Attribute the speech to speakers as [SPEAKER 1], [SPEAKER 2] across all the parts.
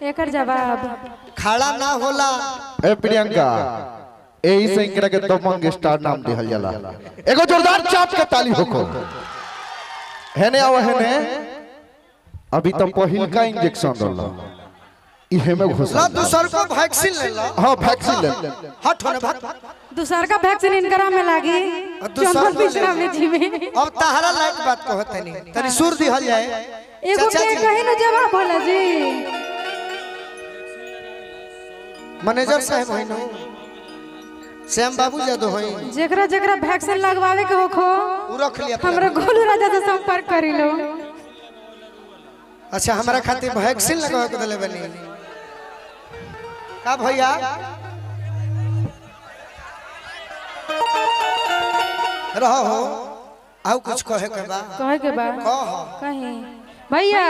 [SPEAKER 1] एकर जवाब
[SPEAKER 2] खड़ा ना होला
[SPEAKER 3] ए प्रियंका यही से इनकरा के दबंग स्टार नाम दिहल जाला एगो जोरदार चाप के ताली होको हेने आओ हेने अभी तो पहिल का इंजेक्शन रहला इहे में घुसा
[SPEAKER 2] ला दूसर को वैक्सीन ले ला
[SPEAKER 3] हां वैक्सीन ले
[SPEAKER 2] हट होने भाग
[SPEAKER 1] दूसर का वैक्सीन इनकरा में लागी
[SPEAKER 2] दूसर
[SPEAKER 1] चंदन
[SPEAKER 2] को ले।
[SPEAKER 1] पिछड़ा में जी में
[SPEAKER 2] अब तहरा लायक बात कहत नहीं तनी सुर दिहल जाए
[SPEAKER 1] एगो
[SPEAKER 2] चाचा
[SPEAKER 1] के
[SPEAKER 2] जी।
[SPEAKER 1] कहे न जवाब होला जी
[SPEAKER 2] मैनेजर साहब है नो श्याम बाबू जादव है
[SPEAKER 1] जेकरा जेकरा वैक्सीन लगवावे के होखो
[SPEAKER 2] उ रख लिया अपना।
[SPEAKER 1] हमरा गोलू राजा से संपर्क करी लो
[SPEAKER 2] अच्छा हमारा खातिर वैक्सीन लगवा के दिले बनी का भैया रहो हो आउ कुछ कहे के बा
[SPEAKER 1] कहे के बा
[SPEAKER 2] कह
[SPEAKER 1] कहीं भैया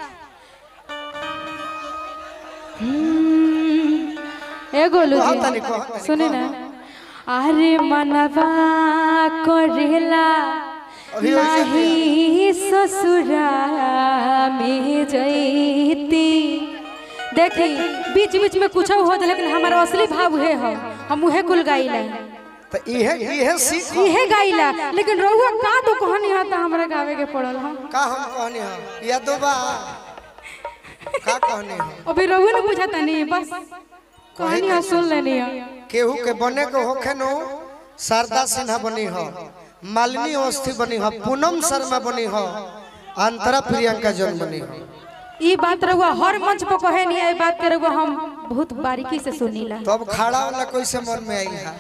[SPEAKER 1] हम्म, ए गोलू
[SPEAKER 2] कह तनी,
[SPEAKER 1] जी
[SPEAKER 2] कह तनी,
[SPEAKER 1] सुनी ना अरे मनवा करेला
[SPEAKER 2] अभी वैसे
[SPEAKER 1] नहीं ससुरा में जैती देखी बीच बीच में कुछ हो जाए लेकिन हमारा असली भाव उहे है हम उहे कुल गाइला
[SPEAKER 2] तो इहे इहे सीख
[SPEAKER 1] इहे गाइला लेकिन रउआ का तो कहनी है तो हमरा गावे के पड़ल हम
[SPEAKER 2] का हम कहनी हम या दो बा का कहनी हम
[SPEAKER 1] अभी रउआ ने बुझाता नहीं बस कहानी हम सुन लेनी है
[SPEAKER 2] केहू के बने को होखे नो शारदा सिन्हा बनी हो मालिनी अवस्थी बनी हो पूनम शर्मा बनी हो अंतरा प्रियंका जन बनी हो
[SPEAKER 1] ई बात रउआ हर मंच पर कहे नहीं है ई बात के रउआ हम बहुत बारीकी से सुनीला
[SPEAKER 2] तो अब खड़ा वाला कैसे मन में आई है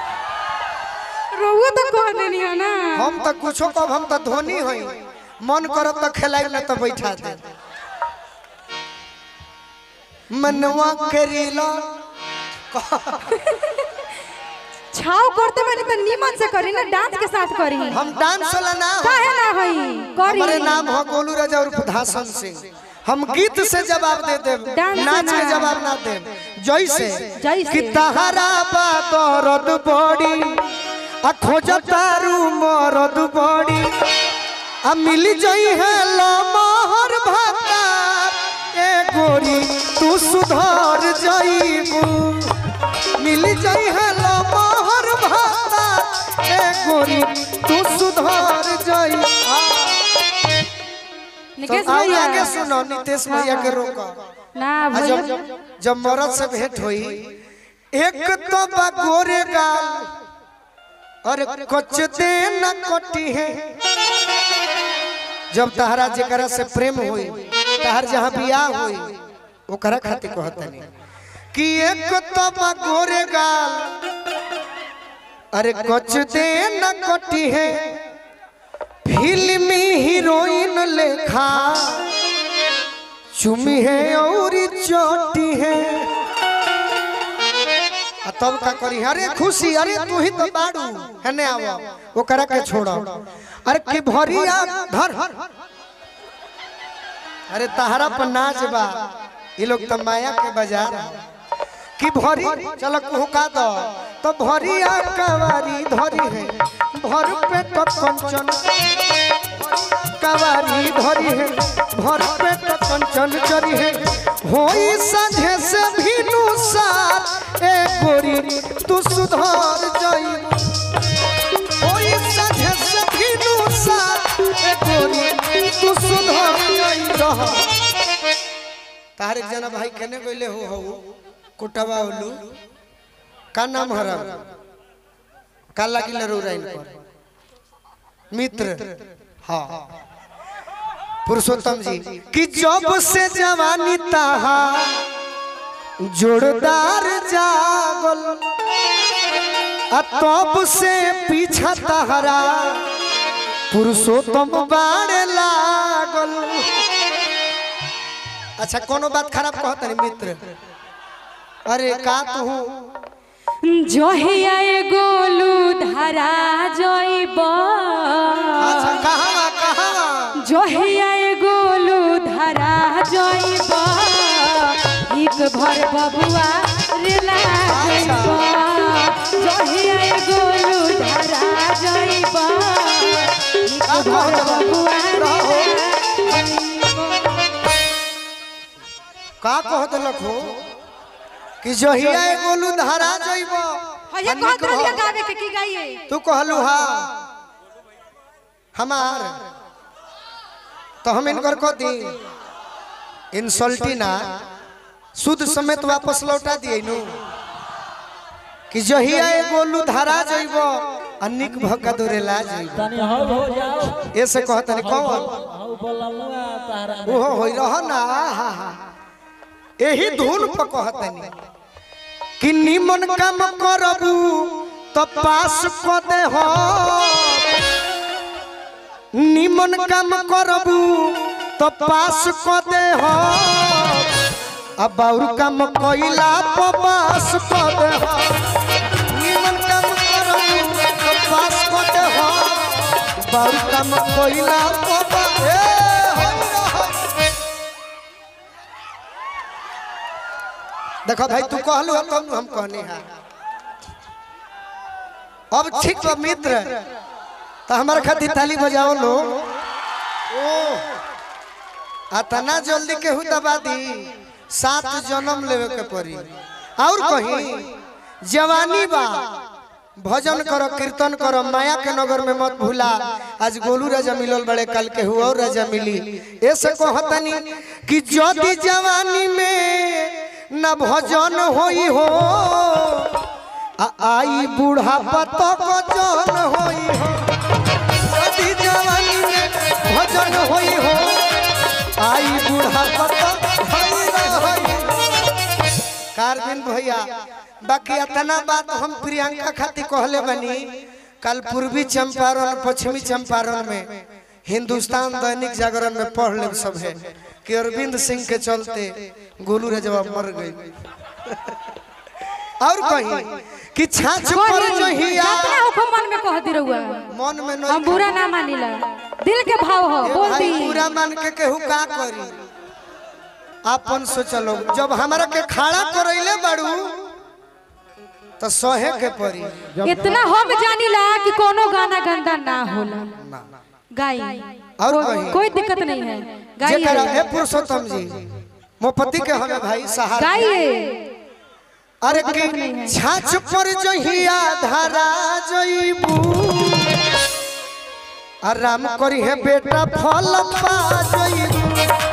[SPEAKER 1] रउआ तो कह देनी है ना
[SPEAKER 2] हम तो कुछो कब हम तो धोनी हई मन करब तो खेलाई न तो बैठा दे मनवा करेला
[SPEAKER 1] छाव करते बनी तो नीमन से करी ना डांस के साथ करी
[SPEAKER 2] हम डांस वाला ना हो।
[SPEAKER 1] काहे ना होई करी
[SPEAKER 2] हमारे नाम हो गोलू राजा उर्फ धासन सिंह हम गीत से जवाब दे देब
[SPEAKER 1] डांस से
[SPEAKER 2] नाच के
[SPEAKER 1] ना।
[SPEAKER 2] जवाब ना देब जैसे
[SPEAKER 1] जैसे।
[SPEAKER 2] कि तहरा बा दर्द बड़ी आ खोजतारू मरद बड़ी आ मिल जई है लमहर भाता ए गोरी तू सुधर जईबू मिल जई है लमहर भाता ए गोरी तू सुधर जई
[SPEAKER 1] निकेश
[SPEAKER 2] तो आगे
[SPEAKER 1] भैया
[SPEAKER 2] आगे सुनो नितेश भैया के रोको
[SPEAKER 1] ना
[SPEAKER 2] आ
[SPEAKER 1] भैया
[SPEAKER 2] जब जब मरद से भेंट हुई एक तो बा गोरे गाल और कुछ दे न कटी है जब तहरा जेकरा से प्रेम हुई तहर जहाँ बियाह हुई ओकरा खातिर कहतनी कि एक तो बा गोरे गाल अरे कुछ दे न कटी है फिल्मी हीरोइन लेखा चुमी है और चोटी है आ तब का करी अरे खुशी अरे तू ही तो बाड़ू है ने आवो ओकरा के छोड़ो अरे की भरिया धर अरे तहरा पर नाच बा ये लोग तो माया के बाजार है। कि भरी चलो कुहका दो तो भरिया कवारी धरी है भर पेट कंचन कवारी धरी है भर पेट कंचन चरी है होई संझे से भी नुसार ए गोरी तू सुधर जाई होई संझे से भी नुसार ए गोरी तू सुधर जाई रह तारिक जना भाई केने गइले हो हो कुटवा उलू का नाम हरा का लागिल रोराइन पर मित्र हाँ पुरुषोत्तम जी कि जब से जवानी ताहा जोरदार जागल आ तब से पीछा तहरा पुरुषोत्तम बाड़े लागल अच्छा कोनो बात खराब कहत नहीं मित्र अरे का तू
[SPEAKER 1] जोहिया ए गोलू धरा जइब
[SPEAKER 2] अच्छा कहावा कहावा
[SPEAKER 1] जोहिया ए गोलू धरा जइब एक भर बबुआ रेला जइब जोहिया ए गोलू धरा जइब एक भर बबुआ रेला जइब।
[SPEAKER 2] का कह देलक हो कि जहिया ए गोलू धारा जइब
[SPEAKER 1] ये कहत रहिए गावे के की गाइए
[SPEAKER 2] तू कहलू हा हमार तो हम इनकर कह दी इंसल्टी ना शुद्ध समेत वापस लौटा दिए नु कि जहिया ए गोलू धारा जइब अनिक भक्का दोरेला जइब
[SPEAKER 4] तनी हौ हो जाओ
[SPEAKER 2] ऐसे कहत नहीं कौन
[SPEAKER 4] हौ बोलमुआ तारा
[SPEAKER 2] ओहो होई रह ना हा हा एही धुन पर कहत नहीं कि निमन काम करबू तो पास क दे हो निमन काम करबू तो पास क दे हो अब बाउर काम कइला पर पास क दे हो निमन काम करबू तो पास क दे हो बाउर काम कइला पर पास ए होई रह देखो भाई तू कहलू है तब हम कहनी है अब ठीक बा मित्र तो हमारे खातिर ताली बजाओ लो ओ अतना जल्दी केहू दबा दी सात जन्म लेवे के पड़ी और कहीं जवानी बा भजन करो कीर्तन करो माया के नगर में मत भूला आज गोलू राजा मिलल बड़े कल के हुआ और राजा मिली ऐसे कहतनी कि जदी जवानी में न भजन होई हो आ आई बूढ़ा तक जन होई हो जदी जवानी में भजन होई हो आई बूढ़ा तक होई रही कारबिन भैया बाकी इतना बात हम प्रियंका खातिर कहले बनी कल पूर्वी चंपारण पश्चिमी चंपारण में हिंदुस्तान दैनिक जागरण में पढ़ ले सब है कि अरविंद सिंह के चलते गोलू रजवा मर गई और कहीं कि छाछ पर जहिया
[SPEAKER 1] जितना हुकुम मन में कहती रहुआ
[SPEAKER 2] मन में
[SPEAKER 1] हम
[SPEAKER 2] नहीं
[SPEAKER 1] बुरा ना मानिला दिल के भाव हो
[SPEAKER 2] ए
[SPEAKER 1] बोल
[SPEAKER 2] भाई
[SPEAKER 1] दी
[SPEAKER 2] पूरा मान के केहू का करी आपन सोचलो जब हमरा के खड़ा करैले बाड़ू तो सहे के पड़ी
[SPEAKER 1] इतना हम जानिला कि कोनो गाना गंदा ना होला गाई
[SPEAKER 2] और
[SPEAKER 1] को,
[SPEAKER 2] कहीं
[SPEAKER 1] कोई दिक्कत नहीं है
[SPEAKER 2] जेकरा
[SPEAKER 1] गाइए
[SPEAKER 2] हे पुरुषोत्तम जी मोपति के हमें भाई सहारा
[SPEAKER 1] गाइए
[SPEAKER 2] अरे कि छाछ पर जहिया धारा जइबू आराम करी है बेटा फल पा जइबू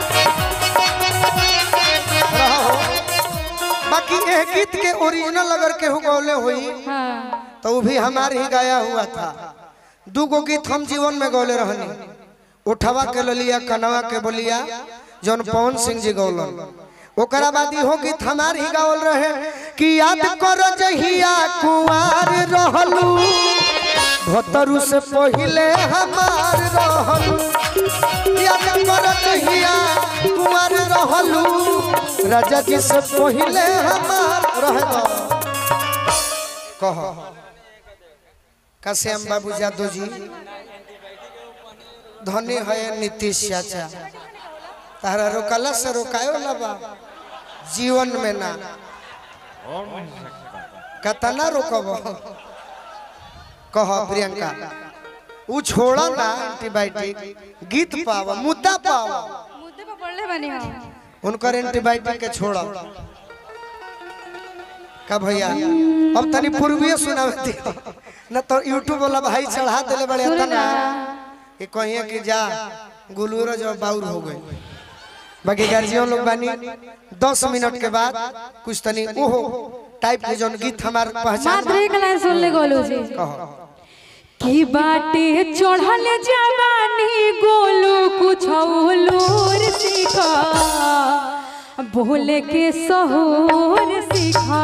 [SPEAKER 2] रहो। बाकी ए गीत के ओरिजिनल अगर केहू गौले हुई
[SPEAKER 1] हाँ
[SPEAKER 2] तो वो भी हमारे ही गाया हुआ था दू गो गीत हम जीवन में गौले रहनी उठवा के ललिया कनवा के बोलिया जौन पवन सिंह जी गौलन ओकरा बाद इहो गीत हमार ही गावल रहे कि याद कर जहिया कुंवार रहलू भतरू से पहिले हमार रहलू याद कर जहिया कुंवार रहलू राजा जी से पहिले हमार रहलो कहो कश्यम बाबू जादव जी धनी है नीतीश चाचा तारा रोकला से रोकायो लबा जीवन में ना कतना रोकब कह प्रियंका उ छोड़ा ना एंटीबायोटिक गीत पावा मुद्दा पावा
[SPEAKER 1] मुद्दे पे पढ़ले बनी हम
[SPEAKER 2] उनकर एंटीबायोटिक के छोड़ा का भैया अब तनी पूर्वीय सुनावती न तो यूट्यूब वाला भाई चढ़ा देले बड़े
[SPEAKER 1] सुन
[SPEAKER 2] तना
[SPEAKER 1] ना
[SPEAKER 2] कि कहिए कि जा गुलूरो जो बाउर हो गई बाकी गार्जियन लोग बानी दस मिनट के बाद कुछ तनी ओहो टाइप के जौन गीत हमार पहचान
[SPEAKER 1] मात्र एक लाइन सुन ले गोलू जी
[SPEAKER 2] कहो
[SPEAKER 1] की बाटे चढ़ल जवानी गोलू कुछ लूर सीखा बोले के सहूर सीखा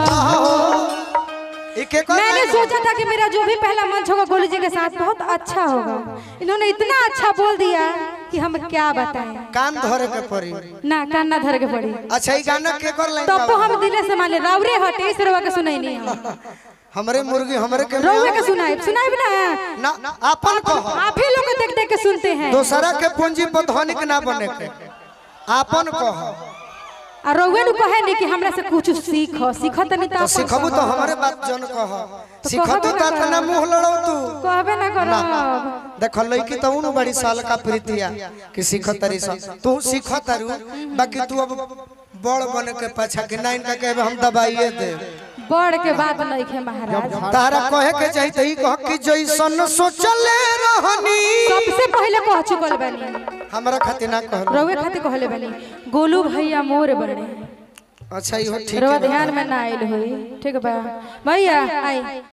[SPEAKER 2] एक एक और
[SPEAKER 1] मैंने
[SPEAKER 2] लाइन
[SPEAKER 1] सोचा था कि मेरा जो भी पहला मंच होगा गोलू जी के साथ बहुत अच्छा होगा इन्होंने इतना अच्छा बोल दिया कि हम क्या बताएं
[SPEAKER 2] कान धरे के पड़ी
[SPEAKER 1] ना कान ना धर के पड़ी
[SPEAKER 2] अच्छा ई गाना के कर लाइन
[SPEAKER 1] तब तो
[SPEAKER 2] बाबा?
[SPEAKER 1] हम दिले से मान ले रावरे हटे इस रवा के सुनाई नहीं हम
[SPEAKER 2] हमरे मुर्गी हमरे के
[SPEAKER 1] रउए के सुनाई सुनाई भी ना
[SPEAKER 2] ना अपन कहो
[SPEAKER 1] आप ही लोग देख देख के सुनते हैं
[SPEAKER 2] दोसरा के पूंजी पर धनिक ना बने के अपन कहो
[SPEAKER 1] आ रउए नु कहे नहीं कि हमरा से कुछ सीख सीख तनी
[SPEAKER 2] तो
[SPEAKER 1] तो
[SPEAKER 2] सिखबू तो हमरे बात जन कह सिखतू
[SPEAKER 1] कहबे
[SPEAKER 2] तो
[SPEAKER 1] ना
[SPEAKER 2] तना मुंह लड़ो तू
[SPEAKER 1] कहबे ना करो
[SPEAKER 2] देख लड़की तो उन बड़ी साल का प्रीतिया कि सीख तरी सब तू सीख तारू बाकी तू अब बड़ बने के पाछा कि ना इनका कहबे हम दबाइए दे
[SPEAKER 1] बड़ के बात नहीं खे महाराज
[SPEAKER 2] तारा कहे के चाही त ई कह कि जैसन सोचले रहनी
[SPEAKER 1] सबसे पहले कह चुकल बनी
[SPEAKER 2] हमरा खातिर ना कहल
[SPEAKER 1] रउए खातिर कहले बनी गोलू भैया मोर बने
[SPEAKER 2] अच्छा इहो ठीक
[SPEAKER 1] रउआ
[SPEAKER 2] है
[SPEAKER 1] ध्यान में ना आइल होई ठीक बा भैया आई